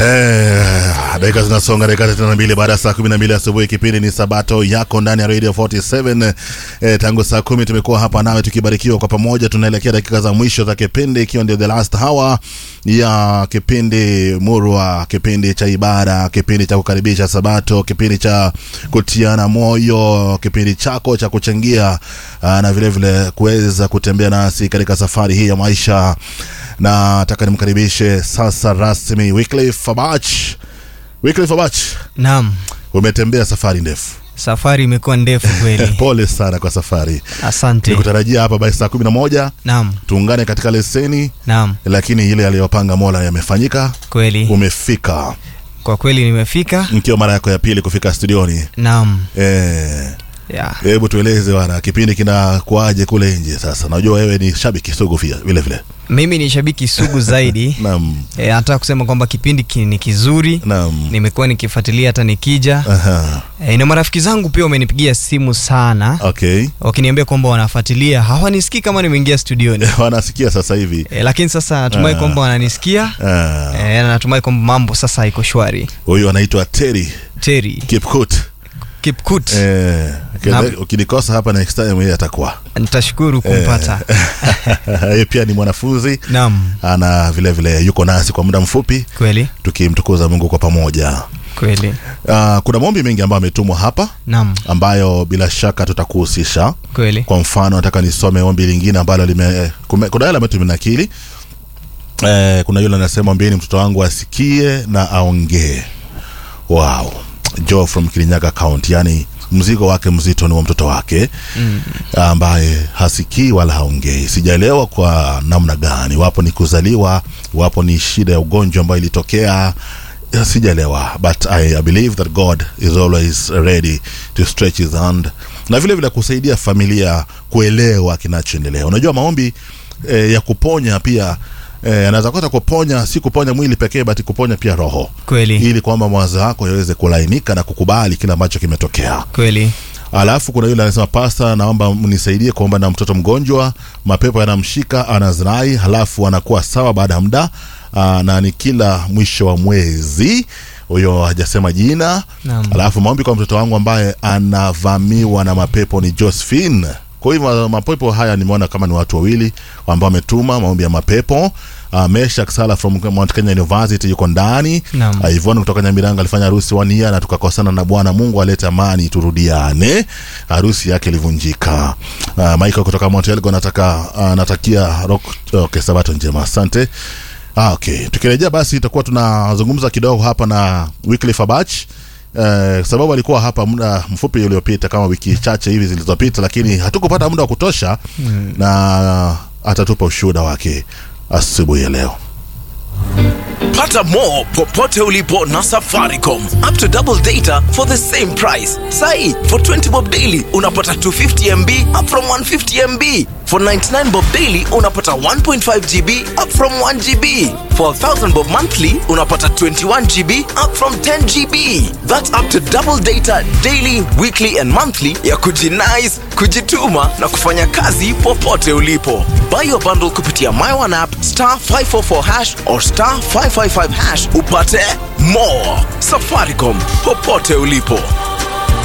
Eh, dakika zinasonga dakika thelathini na mbili baada ya saa kumi na mbili asubuhi. Kipindi ni Sabato yako ndani ya Radio 47. Eh, tangu saa kumi tumekuwa hapa nawe tukibarikiwa kwa pamoja. Tunaelekea dakika za mwisho za kipindi, ikiwa ndio the last hour ya kipindi murwa, kipindi cha ibada, kipindi cha kukaribisha Sabato, kipindi cha kutiana moyo, kipindi chako cha kuchangia aa, na vile vile kuweza kutembea nasi katika safari hii ya maisha na nataka nimkaribishe sasa rasmi Wycliffe Fabach. Wycliffe Fabach, Naam, umetembea safari ndefu. safari imekuwa ndefu kweli. Pole sana kwa safari. Asante. Nikutarajia hapa by saa kumi na moja Naam, tuungane katika leseni, naam, lakini ile aliyopanga Mola yamefanyika. kweli. Umefika Kwa kweli nimefika. mkiwa mara yako ya pili kufika studioni. Naam, Eh, ya. hebu tueleze bwana, kipindi kinakuaje kule nje sasa? Najua wewe ni shabiki sugu pia vile vile. Mimi ni shabiki sugu zaidi. Naam, E, nataka kusema kwamba kipindi ki, ni kizuri. naam. Nimekuwa nikifuatilia hata nikija. Aha. E, na marafiki zangu pia wamenipigia simu sana Okay. wakiniambia kwamba wanafuatilia. Hawanisikii kama nimeingia studioni. Wanasikia sasa hivi. E, lakini sasa natumai Ah. kwamba wananisikia. Ah. E, na natumai kwamba mambo sasa iko shwari. Huyu anaitwa Terry Terry Kipkut. Kipkut. Eh, Na- ukinikosa hapa next time yeye atakuwa. Nitashukuru kumpata. Yeye pia ni mwanafunzi Naam, ana vile vile yuko nasi kwa muda mfupi kweli tukimtukuza Mungu kwa pamoja. kweli. Uh, kuna maombi mengi ambayo ametumwa hapa Naam, ambayo bila shaka tutakuhusisha. kweli. Kwa mfano nataka nisome ombi lingine ambalo lime kume- kuna yale ambayo tumenakili. Eh, kuna yule anasema ombieni mtoto wangu asikie na aongee. Wow. Joe from Kirinyaga County, yani mzigo wake mzito ni wa mtoto wake Mm. ambaye hasikii wala haongei. Sijaelewa kwa namna gani, wapo ni kuzaliwa, wapo ni shida ya ugonjwa ambayo ilitokea, ya sijaelewa, but I, I believe that God is always ready to stretch his hand na vile vile kusaidia familia kuelewa kinachoendelea. Unajua maombi eh, ya kuponya pia eh, anaweza kuta kuponya, si kuponya mwili pekee, but kuponya pia roho Kweli. ili kwamba mawazo yako yaweze kulainika na kukubali kile ambacho kimetokea. Kweli. Alafu kuna yule anasema pasta, naomba mnisaidie kuomba na mtoto mgonjwa, mapepo yanamshika, anazirai, halafu anakuwa sawa baada ya muda aa, na ni kila mwisho wa mwezi. Huyo hajasema jina. Naam. Alafu maombi kwa mtoto wangu ambaye anavamiwa na mapepo ni Josephine. Kwa hivyo mapepo haya nimeona kama ni watu wawili ambao wametuma maombi ya mapepo. Uh, Meshak Sala from Mount Kenya University yuko ndani. Naam. Uh, Yvonne kutoka Nyamiranga alifanya harusi one year na tukakosana na Bwana Mungu alete amani turudiane. Harusi yake ilivunjika. Uh, Michael kutoka Mount Elgon nataka uh, natakia rock okay, sabato njema. Asante. Ah, okay. Tukirejea basi itakuwa tunazungumza kidogo hapa na Wycliffe Fabach. Eh, sababu alikuwa hapa muda mfupi uliopita kama wiki chache hivi zilizopita, lakini hatukupata muda wa kutosha na atatupa ushuhuda wake asubuhi ya leo. Pata more popote ulipo na Safaricom. Up to double data for the same price. Sai, for 20 bob daily unapata 250 MB up from 150 MB. For 99 bob daily unapata 1.5 GB up from 1 GB. For 1000 bob monthly unapata 21 GB up from 10 GB. That's up to double data daily, weekly and monthly ya kujinice, kujituma na kufanya kazi popote ulipo. Buy your bundle kupitia My One app star 544 hash or star 555 hash upate more. Safaricom popote ulipo.